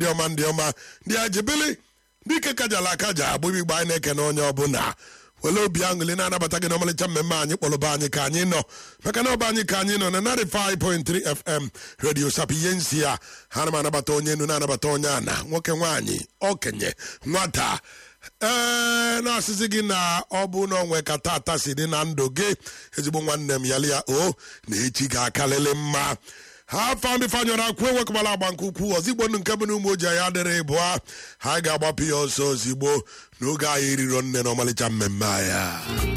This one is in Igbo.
ndị ọma ndị ọma ndị ajibili dike kajala akaja agbụbi igbo anyị na-ekene onye ọbụla wele obi aṅụli na-anabata gị n'ọmalịcha mmemme anyị kpọrọba anyị ka anyị nọ maka na ọba anyị ka anyị nọ na 95.3 fm radio sapiyensi a ha na m anabata onye enu na-anabata onye ana nwoke nwaanyị okenye nwata ee na-asịzi gị na ọ bụ na onwe ka tata si dị na ndụ gị ezigbo nwanne m yali ya o na echi ga-akalịlị mma ha famifanyọrọ akwụ enwekọbara agba nke ukwuu ozigbo ndụ nke bụ na ụmụ ojii ya dịrị bụa ha ga-agbapụ ya ọsọ ozigbo n'oge anyị riro nne na ọmalịcha mmemme ahịa